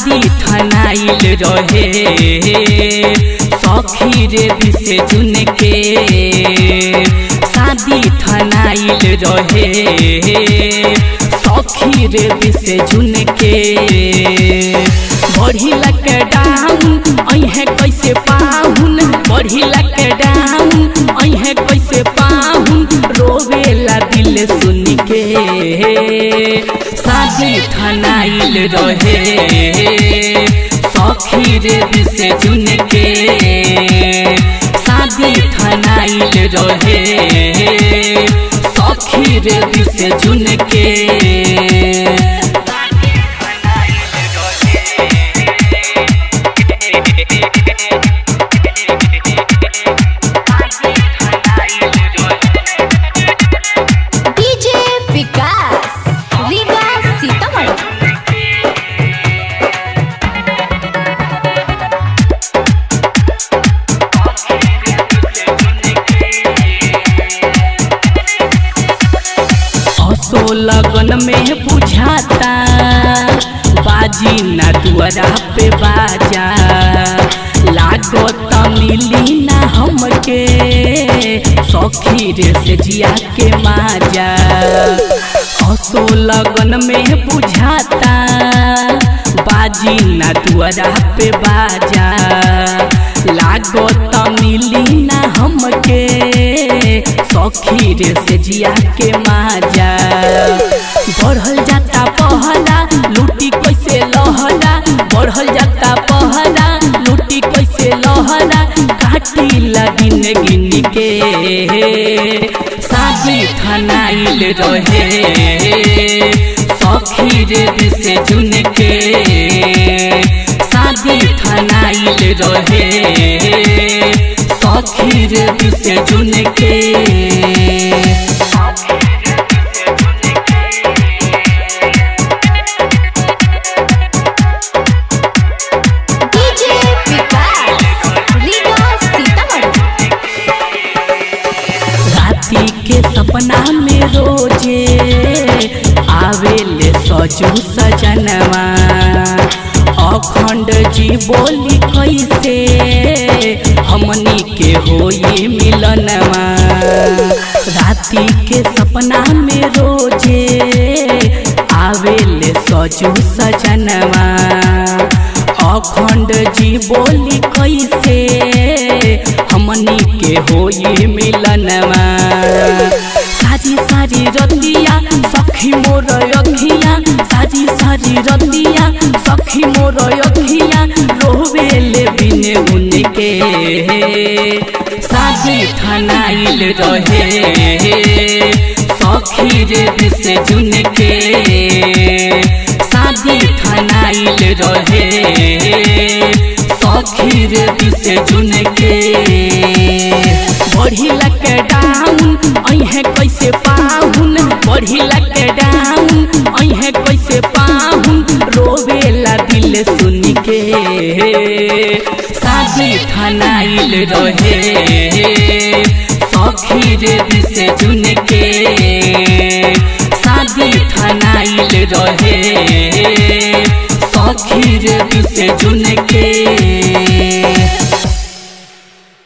शादी ठनाइल रहे सखी रे विसे जुन के शादी ठनाइल रहे सखी रे विसे जुन के बढ़ी लक डाउन अहे कैसे पाहुन बढ़ी लक डाउन अहे कैसे पाहुन रोवेला दिल सुन के शादी ठनाइल रहे सखी रे विसे जुन के शादी ठनाइल रहे सखी रे विसे जुन के डीजे विकास रीगा सीतामढ़ी असो लगन में बुझाता बाजी ना दुआरा पे बाजा लागो त मिली ना हमके सखी रे से जिया के माजा असो लगन में बुझाता बाजी ना दुआरा पे बाजा लागो त मिली ना हमके सखी रे से जिया के माजा बढ़ल जाता पहला लूटी कैसे लहरा बढ़ल जाता पहला लूटी कैसे लहरा काटी लगिन गिन के शादी ठनाइल रहे सखी रे से जुन के शादी ठनाइल रहे सखी रे से जुन के डीजे विकास रीगा सीतामढ़ी राती के सपना में रोजे आवेले सजू सजनवा अखंड जी बोली कैसे हमनी के होई मिलनवा राती के सपना में रोजे आवेले सजू सजनवा अखंड जी बोली कैसे हमनी के होई मिलनवा सारी सारी रतिया सखी मोर अखिया सारी सारी रतिया सखी मोर अखिया रोवेले बिने उनके शादी ठनाइल रहे सखी रे से जुन के शादी ठनाइल रहे सखी रे से जुन के बढ़ी लक डाउन अहे कैसे पाहुन बढ़ी लक डाउन अहे कैसे पाहुन रोवेला दिल सुन के शादी ठनाइल रहे सखी रे से जुन के शादी ठनाइल रहे सखी रे से जुन के